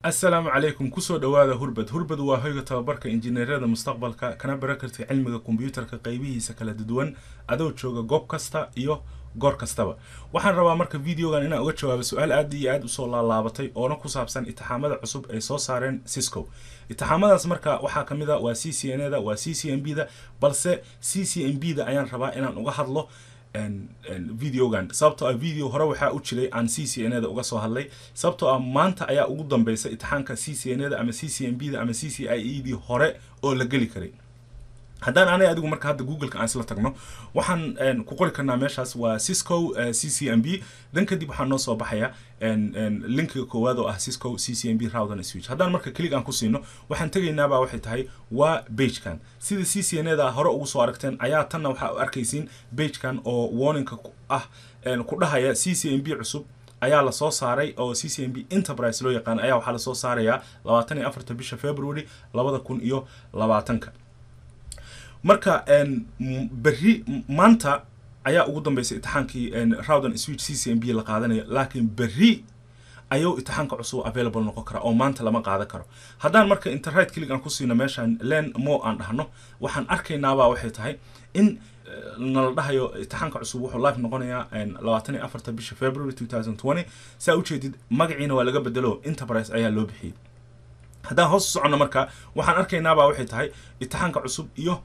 asalaamu calaykum kusoo dhowaada hurbad hurbad waa hoyga tababarka injineerada mustaqbalka kana bara kartay cilmiga kombyuutarka qaybihiisa kala duwan adoo jooga goob kasta iyo goor kastaba waxaan rabaa marka videogan inaan uga jawaabo su-aal aad iyo aad usoo laalaabatay oona ku saabsan itixaamada cusub ay soo saareen cisco itixaamadaas marka waxaa ka mid a waa c c n da waa c c m b da balse c c m b da ayaan rabaa inaan uga hadlo videogan sababtoo ah video hore waxaa u jiray aan c c n da uga soo hadlay sababtoo ah maanta ayaa ugu dambeysa itixaanka c c n da ama c c m b da ama c c i e dii hore oo la geli karay haddaan anay adigu marka hadda googleka aan isla tagno waxaan ku qori karnaa meeshaas waa cisco c c m b dan kadib waxaa noo soo baxaya linkiga koowaad oo ah cisco c c m b router switch haddaan marka kelig aan ku siino waxaan tegaynaabaa waxay tahay waa bagekan sida c c n da hore ugu soo aragteen ayaa tanna waxaa u arkaysiin bagekan oo warninka ah ku dhahaya c c m b cusub ayaa lasoo saaray oo c c m b enterprise loo yaqaan ayaa waxaa lasoo saarayaa labaatan iyo afarta bisha february labada kun iyo labaatanka marka berri maanta ayaa ugu dambeysay itixaankii roudan switch c c m b la qaadanaya laakiin berri ayuu itixaanka cusub available noqon kara oo maanta lama qaadan karo haddaan marka internet kelig aan ku siino meeshaan len mo aan dhahno waxaan arkaynaabaa waxay tahay in nala dhahayo itixaanka cusub wuxuu live noqonayaa labaatan iyo afarta bisha february two thousand twenty saa ujeedid magaciina waa laga bedelo enterprise ayaa loo bixiyey haddaan hoos u soconno marka waxaan arkaynaabaa waxay tahay itixaanka cusub iyo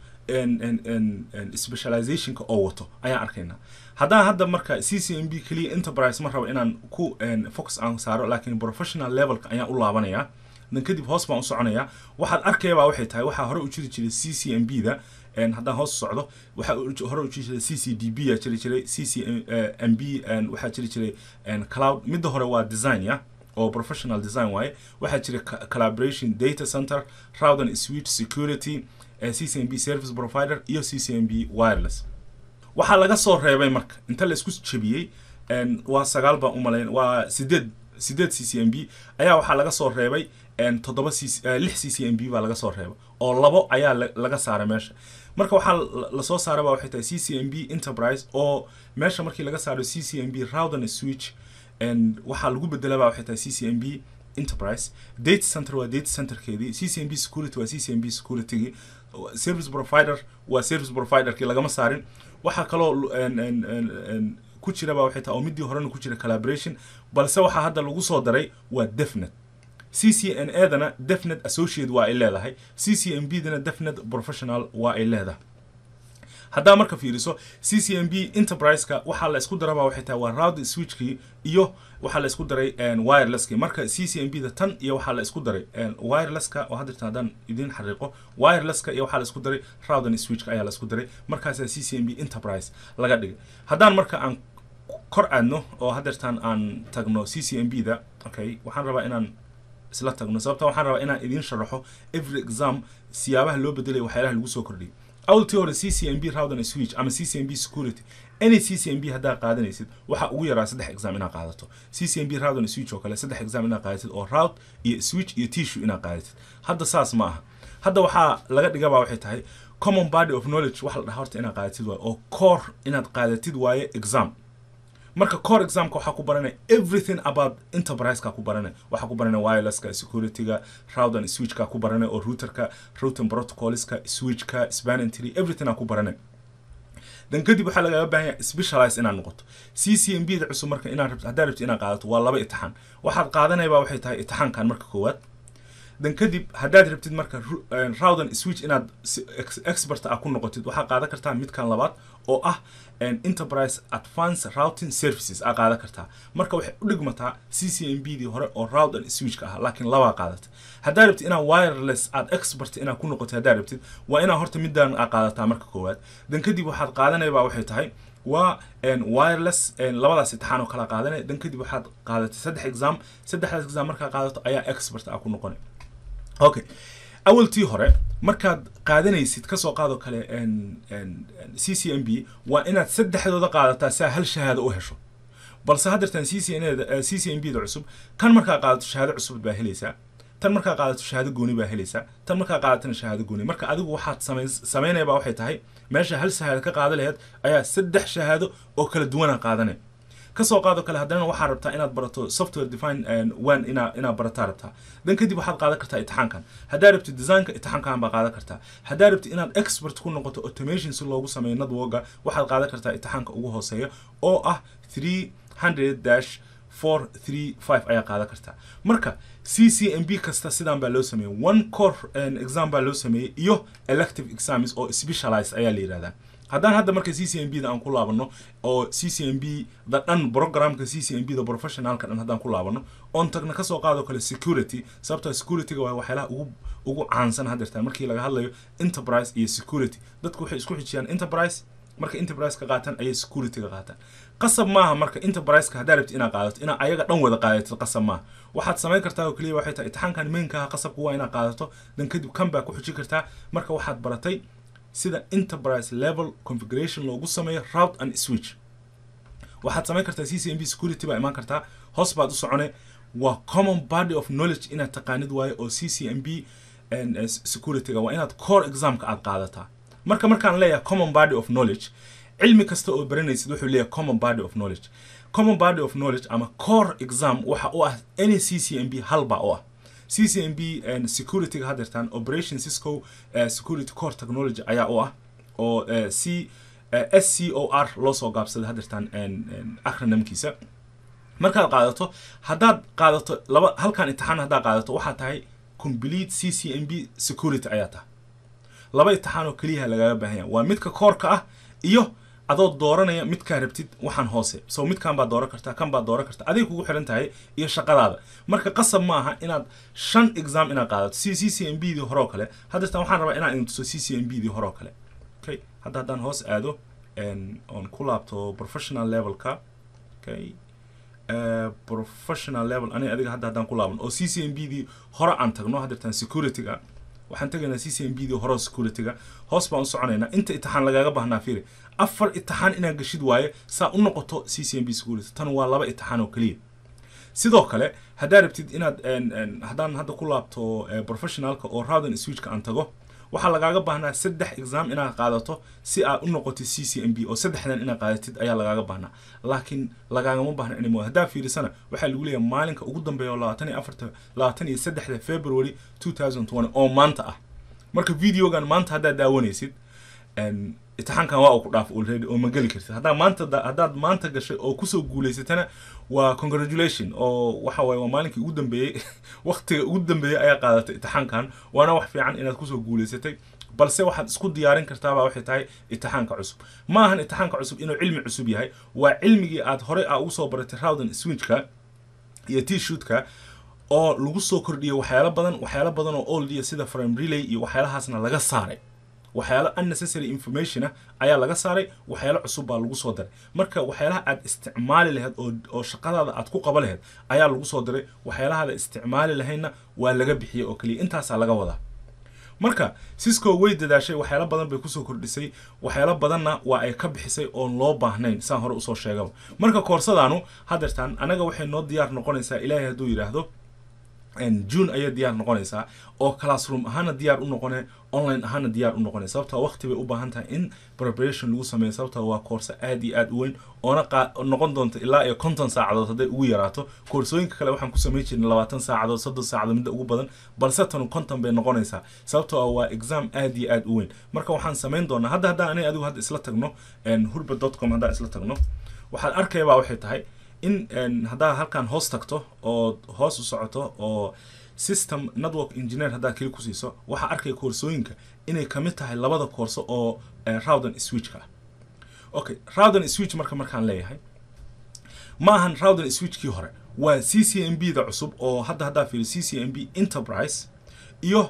specializationka oo wato ayaan arkaynaa haddaan hadda marka c c m b keliya enterprise ma rabo inaan ku focus aan saaro laakiin professional levelka ayaan u laabanayaa dan kadib hoos baan u soconayaa waxaad arkayabaa waxay tahay waxaa hore u jiri jiray c c m b da haddaan hoos socdo waxaa hore u jiri jiray c c d b yaa jiri jiray c c m b waxaa jiri jiray cloud midda hore waa design ya oo professional design waaye waxaa jira collaboration data center roudan switch security c c m b service provider iyo c c m b wireless waxaa laga soo reebay marka inta la isku jebiyey waa sagaal baan umalayn waa sideed sideed c c m b ayaa waxaa laga soo reebay toddoba c lix c c m b baa laga soo reebay oo labo ayaa laga saaray meesha marka waxaa lasoo saaray baa waxay tahay c c m b enterprise oo meesha markii laga saaro c c m b roudan switch waxaa lagu bedelaba waxay tahay c c m b enterprise data center waa data centerkeedii c c m b security waa c c m b securitygii service provider waa service providerkii lagama saarin waxaa kaloo ku jiraba waxay tahay oo midii horena ku jira collaboration balse waxaa hadda lagu soo daray waa defnet c c n a dana defnet associate waa ay leedahay c c m b dana defnet professional waa ay leedahay haddaa marka fiiriso c c m b enterprise-ka waxaa la isku daraba waxay tahay waa round switchkii iyo waxaa la isku daray wirelesskii marka c c m b da tan iyo waxaa la isku daray wirelesska oo hadda haddaan idiin xariiqo wirelesska iyo waxaa la isku daray roudan switchka ayaa la isku daray markaasaa c c m b enterprise laga dhigay haddaan marka aan kor aadno oo haddeertaan aan tagno c c m b da okay waxaan rabaa inaan isla tagno sababta waxaan rabaa inaan idiin sharaxo every exam siyaabaha loo bedelaya waxyaalaha lagu soo kordhiyay awltii hore c c m b roudan switch ama c c m b security any c c m b haddaa qaadanaysid waxaa ugu yaraa saddex exam inaad qaadato c c m b roudan switch oo kale saddex exam inaad qaadatid oo rout iyo switch iyo tissue inaad qaadatid hadda saas ma aha hadda waxaa laga dhigabaa waxay tahay common body of knowledge waxa la dhaha horta inaad qaadatid waaye oo core inaad qaadatid waaye exam marka core examka waxaa ku baranaya everything about enterprise-ka ku baranaya waxaa ku baranaya wirelesska securityga roudan switchka ku baranaya oo routerka routing protocolska switchka spanning tree everything aa ku baranaya dan kadib waxaa lagaga baahan yahay specialize inaad noqoto c c m b da cusub marka inaad rabto haddaad rabto inaad qaadato waa laba itixaan waxaad qaadanayba waxay tahay itixaankan marka koowaad dan kadib haddaad rabtid marka roudan switch inaad expert ah ku noqotid waxaa qaadan kartaa midkan labaad oo ah enterprise advance routing services aa qaadan kartaa marka waxay u dhigmataa c c m b dii hore oo roudan switchka ah laakiin labaa qaadata haddaad rabtid inaad wireless aad expert inaad ku noqotid haddaad rabtid waa inaad horta middan aa qaadataa marka koowaad dan kadib waxaad qaadanayba waxay tahay waa wireless labadaas itixaan oo kala qaadanaya dan kadib waxaad qaadatay saddex exam saddexdaas exam markaa qaadato ayaa expert ah ku noqonay okay awaltii hore markaad qaadanaysid kasoo qaadoo kale c c m b waa inaad saddexdooda qaadataa saa hal shahaado u hesho balse haddeertan c c n c c m b da cusub kan markaa qaadato shahaado cusub baa helaysaa tan markaa qaadato shahaado gooni baa helaysaa tan markaa qaadatana shahaado gooni marka adigu waxaad samay samaynayba waxay tahay meesha hal shahaado ka qaada laheyd ayaa saddex shahaado oo kala duwana qaadanaya kasoo qaado kale haddana waxaa rabtaa inaad barato software define one inaa inaad barataa rabtaa dan kadib waxaad qaadan kartaa itixaankan haddaa rabti designka itixaankan baa qaadan kartaa haddaa rabti inaad expert ku noqoto automation si loogu sameeyo networka waxaad qaadan kartaa itixaanka ugu hooseeya oo ah three hundred dash four three five ayaa qaadan kartaa marka c c m b kasta sidaan baa loo sameeyey one core exam baa loo sameeyey iyo elective exams oo specialized ayaa la yidhahdaa haddaan hadda marka c c m b da aan ku laabano oo c c m b da dhan programka c c m b da professionalka dhan haddaan ku laabano oon tagna kasoo qaado kale security sababtoo securityga waa waxyaalaha ugu ugu caansan haddeertaan markii laga hadlayo enterprise iyo security dadku waxay isku xijiyaan enterprise marka enterprise ka qaataan ayay security ka qaataan qasab maaha marka enterprise-ka haddaa rabti inaad qaadato inaa ayaga dhan wada qaadatid qasab maaha waxaad samayn kartaa oo keliya waxay tahay itixaankan mainkaha qasabku waa inaad qaadato dan kadib kan baa ku xijin kartaa marka waxaad baratay sida enterprise level configuration loogu sameeyo route and switch waxaad samayn kartaa c c m b security baa imaan kartaa hoos baad u socone waa common body of knowledge inaad taqaanid waayo oo c c m b securityga waa inaad core examka aad qaadataa marka markaan leeyahay common body of knowledge cilmi kasta oo baranaysid wuxuu leeyahay common body of knowledge common body of knowledge ama core exam waxa u ah any c c m b halbaa u ah c c m b securityga haddeertaan operation cisco uh, security core technology ayaa u ah oo uh, c uh, s c o r loo soo gaabsaday haddeertaan acronymkiisa markaad qaadato haddaad qaadato laba halkan imtixaan haddaad qaadato waxaa tahay complete c c m b security ayaa tahay laba imtixaan oo keliyaha lagaga baahan yahay waa midka koorka ah iyo adoo dooranaya midkaa rabtid waxaan hoose so midkan baad dooran kartaa kan baad dooran kartaa aday kugu xiran tahay iyo shaqadaada marka qasab ma aha inaad shan exam inaad qaadato si c c m b dii horeo kale haddeertaan waxaan rabaa inaan idin tuso c c m b dii horeo kale okay hadda haddaan hoos aado oon ku laabto professional levelka okay Uh, professional level ani adiga hadda haddaan ku laaban oo c c m b dii hore aan tagno haddeertaan securityga waxaan tegaynaa c c m b dii hore securityga hoos baan u soconaynaa inta itixaan lagaaga baahnaa fiiri afar itixaan inaad gashid waaye saa u noqoto c c m b security tan waa laba itixaan oo keliya sidoo kale haddaa rabtid inaad haddaan hadda ku laabto professionalka oo roudan switchka aan tago waxaa lagaaga baahnaa saddex exam inaad qaadato si aad u noqotid c c m b oo saddexdan inaad qaadatid ayaa lagaaga baahnaa laakiin lagaagama baahna anymore haddaa fiirisana waxaa lagu leeyahay maalinka ugu dambeeya oo labaatan iyo afarta labaatan iyo saddexda february two thousand twenty oo maanta ah marka videogan maanta haddaad daawanaysid itixaankan waa uu ku dhaaf already oo ma geli kartid haddaa maanta haddaad maanta gashay oo kusoo guulaysatana waa congratulation oo waxa waaye waa maalinkii ugu dambeeyey waqtiga ugu dambeeyey ayaa qaadatay itixaankan waana wax fiican inaad kusoo guulaysatay balse waxaad isku diyaarin kartaabaa waxay tahay itixaanka cusub ma ahan itixaanka cusub inuu cilmi cusub yahay waa cilmigii aad horey aa ugu soo baratay roudan switchka iyo t shootka oo lagu soo kordhiyay waxyaalo badan waxyaalo badan oo oldia sida frame relay iyo waxyaalahaasna laga saaray waxyaalo unnecessary information ah ayaa laga saaray waxyaalo cusub baa lagu soo daray marka waxyaalaha aad isticmaali lahayd oo oo shaqadaada aad ku qaba lahayd ayaa lagu soo daray waxyaalahaada isticmaali lahaydna waa laga bixiyey oo keliya intaasaa laga wadaa marka cisco way dadaashay waxyaalo badan bay kusoo kordhisay waxyaalo badanna waa ay ka bixisay oon loo baahnayn saan hore usoo sheegaba marka koorsadaanu haddeertaan anaga waxay noo diyaar noqonaysaa ilaahay hadduu yidhaahdo june ayay diyaar noqonaysaa oo classroom ahaana diyaar u noqone online ahaana diyaar u noqone sababtoo waqti bay u baahan tahay in preparation lagu sameeyo sababtoo waa koorso aad iyo aad u weyn oona noqon doonta ilaa iyo konton saacadood hadday ugu yaraato koorsooyinka kale waxaan ku samayn jirnay labaatan saacadood soddon saacadood midda ugu badan balse tanu konton bay noqonaysaa sababtoo waa exam aad iyo aad u weyn marka waxaan samayn doonaa hadda haddaan aniga adigu hadda isla tagno hurba dot com haddaan isla tagno waxaad arkayabaa waxay tahay in haddaad halkan hoos tagto oo hoos u socoto oo system network engineer haddaad keli ku siiso waxaa arkaya koorsooyinka inay kamid tahay labada koorso oo roudan switchka ah okay roudan switch marka markaan leeyahay ma ahan roudan switchkii hore waa c c m b da cusub oo hadda haddaa fiiri c c m b enterprise iyo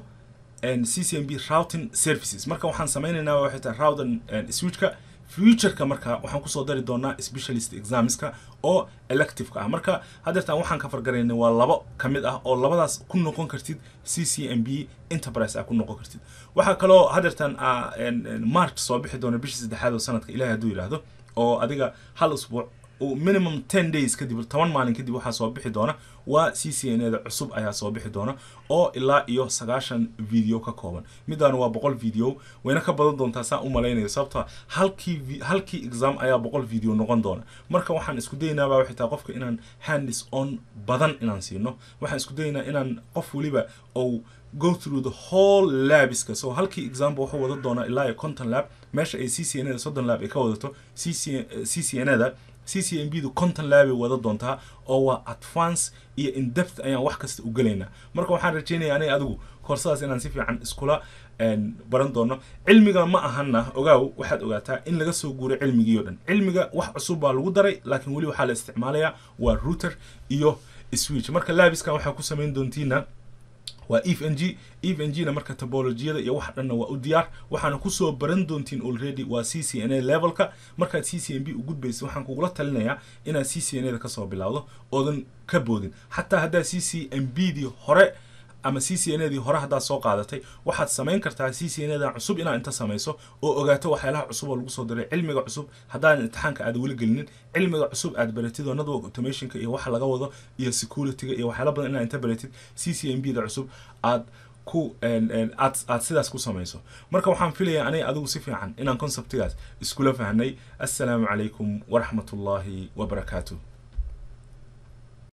c c m b routing services marka waxaan sameynaynaa waxay tahay roudan switchka futureka marka waxaan kusoo dari doonaa specialist examska oo electiveka ah marka haddeertaan waxaan ka fargaraynay waa labo ka mid ah oo labadaas ku noqon kartid c c m b enterprise ah ku noqon kartid waxaa kaloo haddeertaan march soo bixi doona bishii saddexaad oo sanadka ilahi hadduu yidhaahdo oo adiga hal usbuuc minimum ten days kadib toban maalin kadib waxaa soo bixi doona waa c c n a da cusub ayaa soo bixi doona oo ilaa iyo sagaashan video ka kooban midaan waa boqol video wayna ka badan doontaa saan u malaynayo sababtoo halkii halkii exam ayaa boqol video noqon doona marka waxaan isku daynaabaa waxay tahay qofka inaan handis on badan inaan siino waxaan isku daynaa inaan qof weliba ou go through the whole labiska so halkii example wuxuu wada doonaa ilaa iyo conton lab meesha ay c c n a da soddon lab ay ka wadato c c n a da c c m b du conton labay wada doontaa oo waa advance iyo indepth ayaan wax kasta u gelaynaa marka waxaan rajeynaya aniga adigu koorsadaas inaan si fiican iskula baran doono cilmiga ma ahana ogaaw waxaad ogaataa in laga soo guuray cilmigii o dhan cilmiga wax cusub baa lagu daray laakiin weli waxaa la isticmaalayaa waa router iyo switch marka labiskan waxaa ku samayn doontiina waa ef n g ef n g na marka topologiyada iyo wax dhanna waa u diyaar waxaana kusoo baran doontiin already waa c c n a levelka markaad c c n b u gudbaysa waxaan kugula talinayaa inaad c c n a da kasoo bilowdo oodan ka boodin xataa haddaad c c n b dii hore ama c c n a dii hore haddaad soo qaadatay waxaad samayn kartaa c c n a da cusub inaad inta samayso oo ogaato waxyaalaha cusub oo lagu soo diray cilmiga cusub haddaadan imtixaanka aad weli gelinin cilmiga cusub aad baratid oo network automationka iyo waxa laga wado iyo securityga iyo waxyaala badan inaad inta baratid c c n b da cusub aad ku aad aad sidaas ku samayso marka waxaan filayaa aniga adigu si fiican inaan conceptigaas iskula fahnay assalaamu calaykum waraxmatullaahi wabarakaatuh